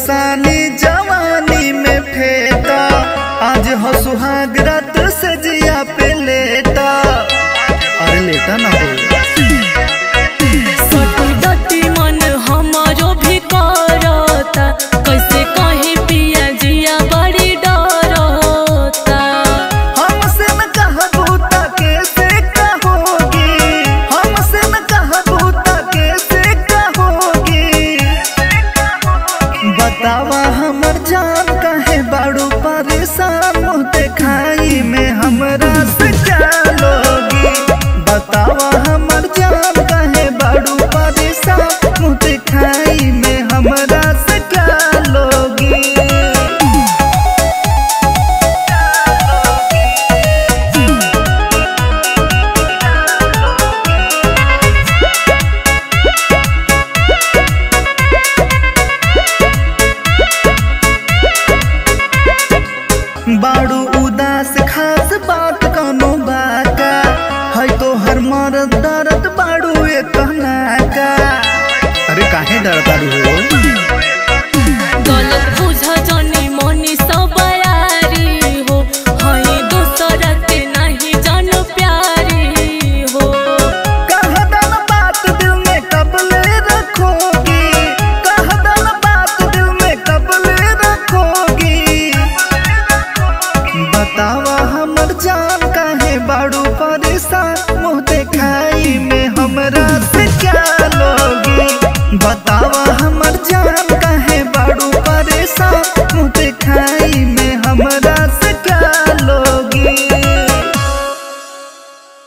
परेशानी जवानी में फेटा आज हो सुहाग रात से जिया पे लेटा अरे लेटा ना हो सटुडटी मन हमारो भी करता कैसे कहीं पिया जिया बड़ी डरता हमसे न कहबू त कैसे कहोगी हमसे न कहबू त कैसे कहोगी बतावा हमर जान काहे बाड़ू परेशान मुँह देखाई में हमरा से क्या लोगी बतावा हमर जान काहे बाड़ू परेशान मुँह देखाई में हमरा से क्या लोगी बाड़ू उदास खास बात कनो बाका है तो हर मरद दर्द बाड़ू ए कहना का अरे काहे डरता रू